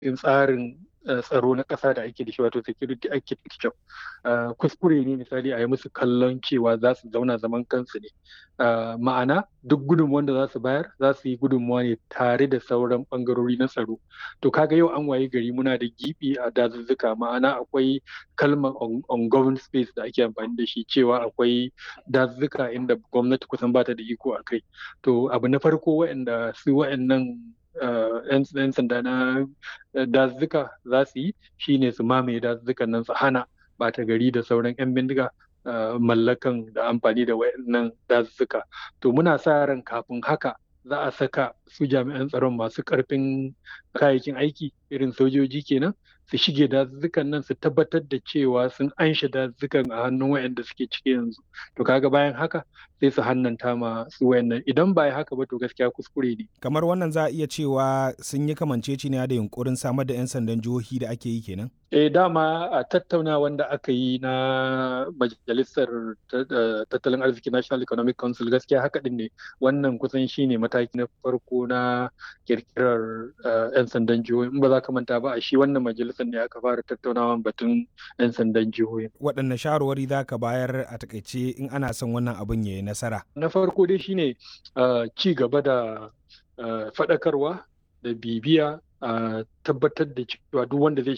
tsarin tsaro na ƙasa da ake da shi wato security architecture kuskure ne misali a yi musu kallon cewa za su zauna zaman kansu ne ma'ana duk gudunmuwan da za su bayar za su yi gudunmuwa ne tare da sauran ɓangarori na tsaro to kaga yau an waye gari muna da gibi a dazuzzuka ma'ana akwai kalmar ungoverned space da ake amfani da shi cewa akwai dazuzzuka inda gwamnati kusan bata da iko a kai to abu na farko waɗanda su waɗannan 'yan sanda na dazuzzuka za su yi shine su mamaye dazuzzukan nan su hana bata gari da sauran 'yan bindiga mallakan da amfani da wayannan dazuzzuka to muna sa ran kafin haka za a saka su jami'an tsaron masu karfin kayayyakin aiki irin sojoji kenan su shige dazuzzukan nan su tabbatar da cewa sun anshe dazuzzukan a hannun wayanda suke ciki yanzu to kaga bayan haka sai su hannanta ma su wayannan idan ba haka ba to gaskiya kuskure ne kamar wannan za a iya cewa sun yi kamanceceniya da yunkurin samar da 'yan sandan jihohi da ake yi kenan eh dama a tattauna wanda aka yi na majalisar tattalin arziki national economic council gaskiya haka din ne wannan kusan shine mataki na farko na kirkirar 'yan sandan jihohi in ba za ka manta ba a shi wannan majalisar ne aka fara tattaunawa batun 'yan sandan jihohi waɗanne shawarwari za ka bayar a takaice in ana son wannan abin ya yi nasara na farko dai shine ci gaba da faɗakarwa da bibiya a tabbatar da cewa duk wanda zai